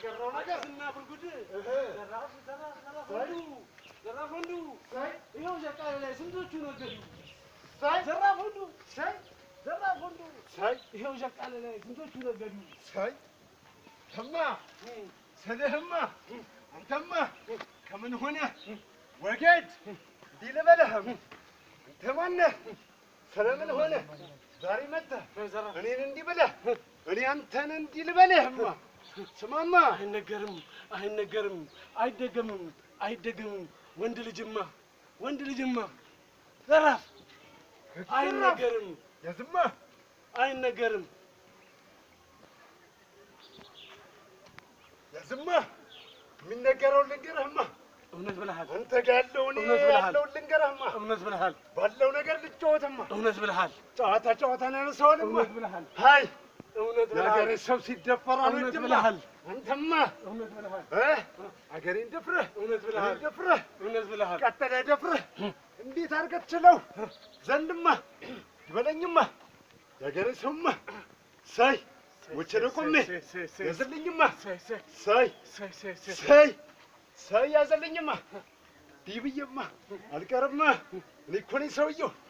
የቀረው ነገር እና ብርጉድ እህ፣ ዘራፍ ዘራፍ ዘራፍ ወንዱ ዘራፍ ወንዱ ሳይ ይኸው ሸቃሌ ላይ ስንቶቹ ነገዱ ሳይ ዘራፍ ወንዱ ሳይ ዘራፍ ወንዱ ሳይ ይኸው ሸቃሌ ላይ ስንቶቹ ነገዱ ሳይ ተማ ስልህማ አንተማ ከምን ሆነ ወገድ እንዲህ ልበልህም አንተ ማነህ? ስለምን ሆነ ዛሬ መጥተህ ዘራፍ እኔን እንዲህ ብለህ እኔ አንተን እንዲህ ልበልህማ ስማማ አይነገርም አይነገርም አይደገምም አይደገምም ወንድ ልጅማ ወንድ ልጅማ ዘራፍ አይነገርም ያዝማ አይነገርም ያዝማ የሚነገረውን ልንገርህማ እውነት ብለሃል አንተ ጋር ያለውን እውነት ብለሃል። ያለውን ልንገርህማ እውነት ብለሃል ባለው ነገር ልጫወትማ እውነት ብለሃል ጨዋታ ጨዋታ ነው ያነሳውንማ እውነት ብለሃል ሀይ እውነት የሀገሬ ብለሃል ሰው ሲደፈር እውነት አልወድማ ብለሃል አንተማ እውነት ብለሃል እ አገሬን ደፍረህ እውነት ብለሃል እኔን ደፍረህ እውነት ብለሃል ቀጠለ ደፍረህ እንዴት አድርገህ ትችለው ዘንድማ ይበለኝማ የሀገሬ ሰውማ ሳይ ወቸደ ቆሜ ያዘልኝማ ሳይ ሳይ ሳይ ሳይ ሳይ ሳይ ሳይ ሳይ ያዘልኝማ ዲህ ብዬማ አልቀርማ እኔ እኮ ነኝ ሰውየው